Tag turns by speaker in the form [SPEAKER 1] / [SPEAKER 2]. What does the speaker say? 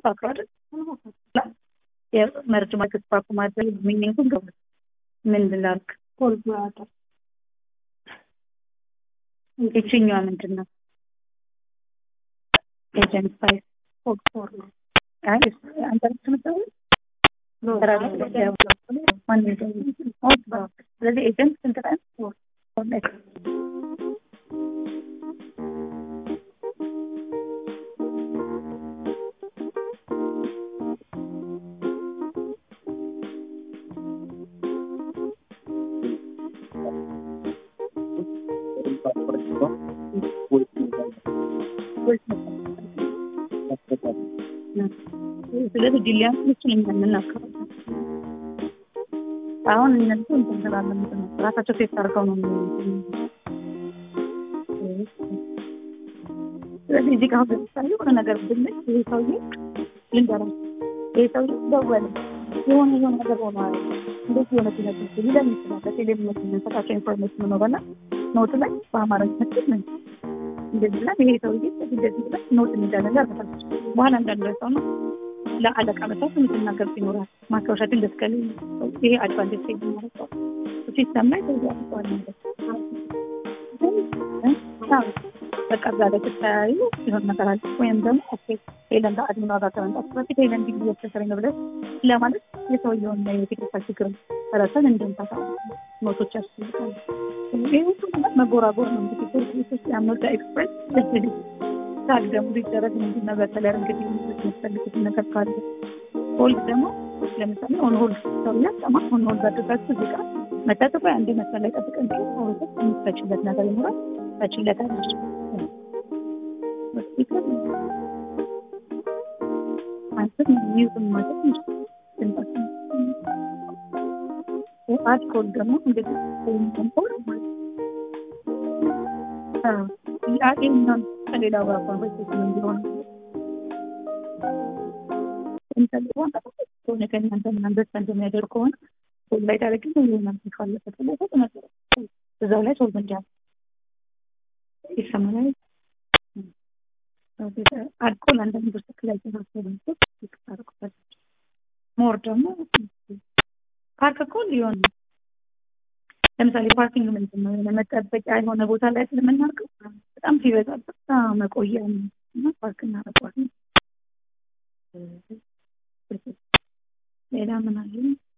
[SPEAKER 1] አውቃለሁ አይደል? የመርጅ ማርኬት ፓርክ ማድረግ ሚኒንጉን ገባ ምን ላልክ
[SPEAKER 2] ኮልኩላተር
[SPEAKER 1] ይችኛዋ ምንድን ነው? ኤጀንት ፋይል
[SPEAKER 2] ፎክፎር ነው።
[SPEAKER 1] አይ አንተ ምትመጣው ስለዚህ ኤጀንት ስንት ቀን ስለዚህ ዲሊያን እሱን እኛ የምናከራው አሁን እነሱ እንትን ስላለን ምንድን ነው ራሳቸው ሴት አድርገው ነው ስለዚህ እዚህ ጋር አሁን ለምሳሌ የሆነ ነገር ብንል ይሄ ሰውዬ ልንገራቸው ይሄ ሰውዬ ደወለ የሆነ የሆነ ነገር ሆኗል እንዴት የሆነ ሲነት ሊለን ይችላል በቴሌቪዥን የምንሰጣቸው ኢንፎርሜሽን ነው በላ ኖት ላይ በአማርኛ መስል ምን እንደዚህ ብለን ይሄ ሰውዬ እንደዚህ ብለን ኖት እንዳለን ያርበታል በኋላ እንዳንረሳው ነው ለአለቃ መሳት የምትናገር ይኖራል ማስታወሻችን ደስከል ይሄ አድቫንቴጅ የሚመረጠው ሲስተም ላይ ተዚ ያስተዋል ነገር በቃ እዛ ላይ ስትተያዩ ሲሆን ነገር አለ ወይም ደግሞ ኦኬ ሄለን ጋር አድሚኗ ጋር ከመምጣት በፊት ሄለን ዲግሪ እያስቸገረኝ ነው ብለህ ለማለት የሰውየውን የቴክኒካል ችግር ረሰን እንድንፈታ ኖቶች ያስፈልጋሉ። ይህ ሁሉ ነገር መጎራጎር ነው እንግዲህ ቤት ውስጥ ያመጣ ኤክስፕሬስ ታግ ደግሞ ሊደረግ ምንድን ነው በተለይ እንግዲህ የሚያስፈልጉት ነገር ካለ ሆልድ ደግሞ ለምሳሌ ኦን ሆልድ ሰው ያጠማ ኦን ሆልድ አድርጋችሁ እዚህ ጋር መታጠፋ አንድ መስመር ላይ ጠብቀን ግን ሰውሰት የምትፈችለት ነገር ይኖራል ፈችለታለች አንተም ሚዩዝን ማለት አልኮል ደግሞ እንግዲህ ኮምፖል ያገኛል ከሌላ ጋር ኮንቨርሴሽን እንዲሆን ሆነ ከእናንተ ምን አንደርስታንድ የሚያደርግ ከሆነ ሶል ላይ ታደረግ ሆናል ካለበት ላይ ተነገረ እዛው ላይ ሶልቭ እንዲያል ይሰማል አልኮል አንዳንድ ውስጥ ላይ ተሳሰሩ ይቀጣርቁበት ሞር ደግሞ ፓርክ እኮ ሊሆን ለምሳሌ ፓርኪንግ ምንድን ነው መጠበቂያ የሆነ ቦታ ላይ ስለምናርገው በጣም ሲበዛ በጣም መቆያ ነው እና ፓርክ እናደርገዋለን ሌላ ምን አለ